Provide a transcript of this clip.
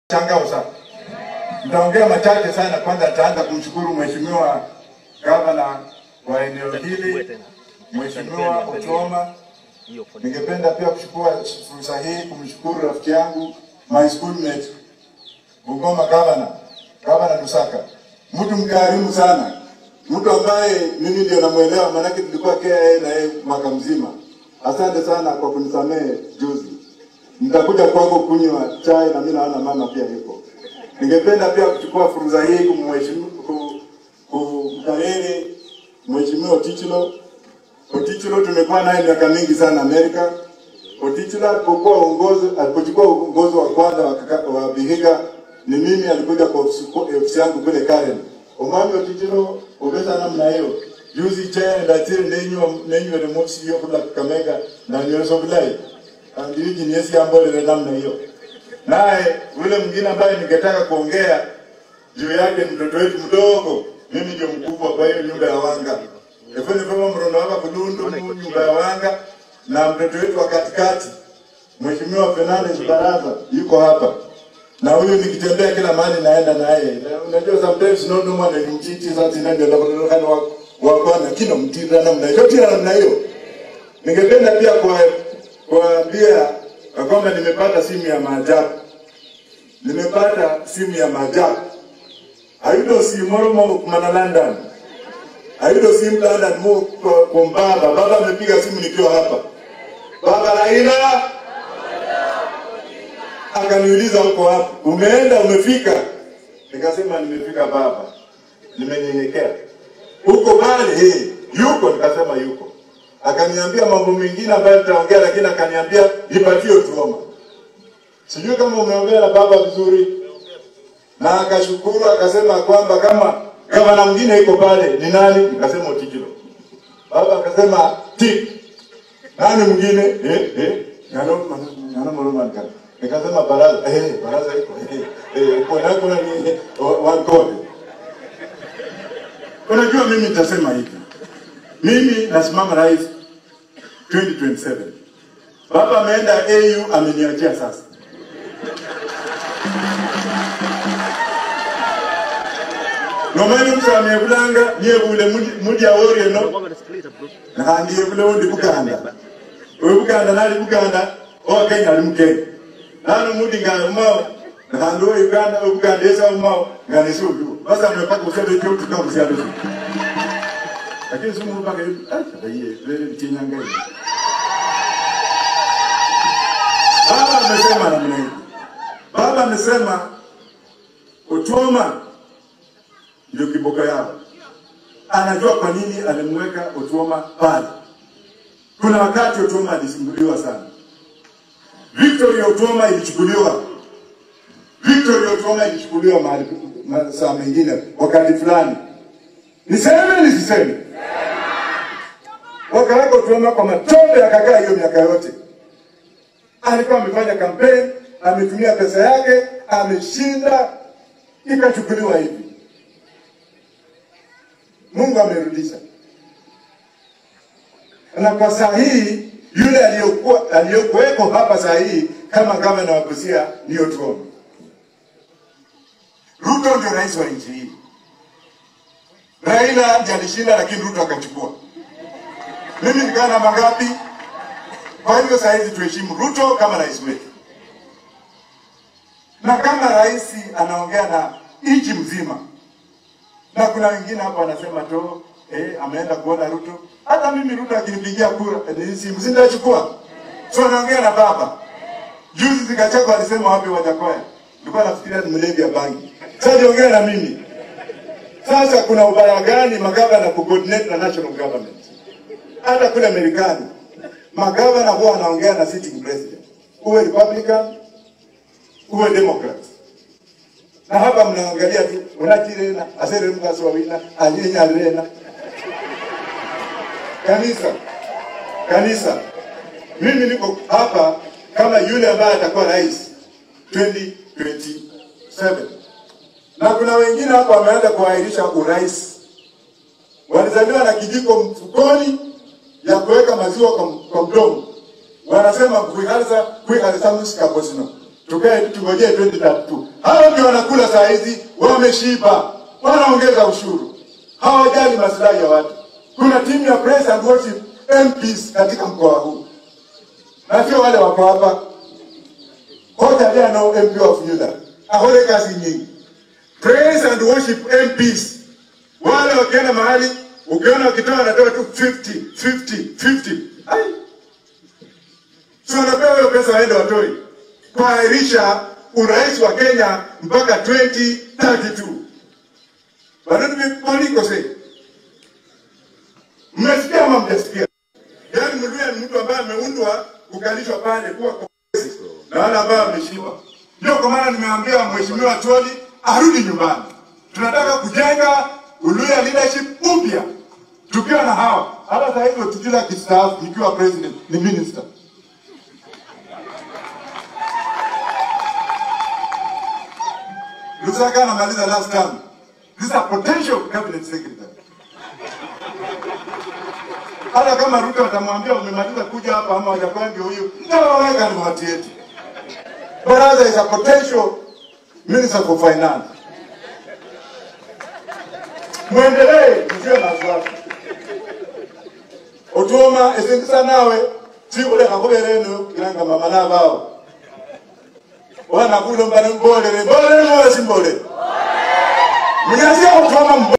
Shangao sana. Nitaongea machache sana. Kwanza nitaanza kumshukuru Mheshimiwa Gavana wa eneo hili, Mheshimiwa Otuoma. Ningependa pia kuchukua fursa hii kumshukuru rafiki yangu my schoolmate Bungoma Gavana, Gavana Lusaka, mtu mkarimu sana, mtu ambaye mimi ndio namuelewa, maanake tulikuwa KIA na yeye mwaka mzima. Asante sana kwa kunisamehe juzi. Nitakuja kwako kunywa chai na mimi naona mama pia yuko. Ningependa pia kuchukua fursa hii kumheshimu ku- kumkariri Mheshimiwa Otichilo. Otichilo tumekuwa naye miaka mingi sana Amerika. Otichilo alipokuwa uongozi alipochukua uongozi wa kwanza wa, kaka- wa Vihiga ni mimi alikuja kwa ofisi ofisi yangu kule Karen. Omwami Otichilo obesa namna hiyo. Juzi chaya ndatire nenywa nenywa de mosi yo kula Kakamega na nyoso bulai. Andiri nyesi ambolele namna hiyo. Naye yule mwingine ambaye ningetaka kuongea juu yake mtoto wetu mdogo, mimi ndio mkubwa kwa hiyo nyumba ya wanga efene kama mrono hapa kudundu mu nyumba ya wanga na mtoto wetu wa katikati Mheshimiwa Fernandez Baraza yuko hapa na huyu nikitembea kila mahali naenda naye. Na Unajua sometimes no no mwana ni mtiti sasa ndio ndio kana wa wa kwana kina mtira namna hiyo tira namna hiyo. Ningependa pia kwa kuambia ya kwamba nimepata simu ya maajabu. Nimepata simu ya maajabu. Ayudo si moro mo kumana London. Ayudo simu London mo kwa kwa baba. Baba amepiga simu nikiwa hapa. Baba Raila akaniuliza uko wapi? Umeenda umefika? Nikasema nimefika baba. Nimenyenyekea. Uko pale eh, yuko nikasema yuko. Akaniambia mambo mengine ambayo nitaongea lakini akaniambia nipatie Otuoma. Sijui kama umeongea na baba vizuri. Na akashukuru akasema kwamba kama gavana mwingine yuko pale ni nani? Nikasema Otichilo. Baba akasema tik. Nani mwingine? Eh eh. Ngano ngano mroma nikasema. Nikasema baraza. Eh baraza iko. Eh eh kuna kuna ni one code. Unajua mimi nitasema hivi. Mimi nasimama rais 2027. Baba ameenda AU ameniachia sasa. nomani musamye bulanga nyebule mudi awori eno nakandiye bule undi buganda oyo buganda nali buganda owa kenya ali mukenya nano mudi nga umao nakandi owa uganda owa buganda esa umao nga nesudu basa mepaka usebe kyotuka kusyalo su lakini sumuru paka aye vele mtinyanga hivi baba amesema namna hivi baba amesema Otuoma ndio kiboko yao. Anajua kwa nini alimweka Otuoma pale. Kuna wakati Otuoma alisumbuliwa sana. Victory Otuoma ilichukuliwa. Victory Otuoma ilichukuliwa mahali ma- saa mengine wakati fulani. Niseme nisiseme? Wakaweka Otuoma kwa matope akakaa hiyo miaka yote. Alikuwa amefanya kampeni, ametumia pesa yake, ameshinda, ikachukuliwa hivi. Mungu amerudisha. Na kwa saa hii yule aliyokuwa aliyokuweko hapa saa hii kama gavana wa Busia ni Otuoma. Ruto ndio rais wa nchi hii. Raila ndiye alishinda, lakini Ruto akachukua. Mimi nikaa namba ngapi? Kwa hivyo saa hizi tuheshimu Ruto kama rais wetu, na kama rais anaongea na nchi mzima na kuna wengine hapa wanasema tu eh, ameenda kuona Ruto. Hata mimi Ruto akinipigia kura eh, simu sindachukua. So naongea na baba. Juzi zikachagwa alisema wapi Wajakoya. Nilikuwa nafikiria ni mlevi ya bangi. Sasa niongea na mimi. Sasa kuna ubaya gani magavana ku coordinate na national government? Hata kule Marekani magavana huwa wanaongea na sitting president. Uwe Republican, uwe Democrat na hapa mnaangalia tu unatirena asere mkasi wawina aliyenyalena kanisa kanisa mimi niko hapa kama yule ambaye atakuwa rais 2027 na kuna wengine hapa wameanza kuahirisha urais walizaliwa na kijiko mfukoni ya kuweka maziwa kwa, kwa mdomo wanasema kuihalisa kuihalisa musikabosino tukae tungojee 2032. Hao ndio wanakula saa hizi, wameshiba, wanaongeza ushuru, hawajali maslahi ya watu. Kuna timu ya praise and worship MPs katika mkoa huu, na sio wale wako hapa kote aliye nao MP of Yuda ahore kazi nyingi. Praise and worship MPs wale wakienda mahali, ukiona wakitoa wanatoa tu 50 50 50 ai si wanapewa hiyo pesa waende watoi kuahirisha urais wa Kenya mpaka 2032. Bado nimepolikose. Mmesikia ama mjasikia? Yaani Mluya ni mtu ambaye ameundwa kukalishwa pale kuwa kiongozi na wale ambao wameshiba. Ndio kwa maana nimeambia Mheshimiwa Toli arudi nyumbani. Tunataka kujenga Uluya leadership upya tukiwa na hawa. Hata sasa hivi tukila kistaafu nikiwa president ni minister. Lusaka anamaliza last term. This is a potential cabinet secretary. Hata kama Ruto atamwambia umemaliza kuja hapa ama hajakuwa ndio huyo, nitawaweka ni watu yetu. Baraza is a potential minister for finance. Mwendelee msiwe na wasiwasi. Otuoma esingisa nawe sikuleka kubereno ilanga mama nabao wana kulo mbana mbolere mbolere mbolere simbolere mnyasia kutoma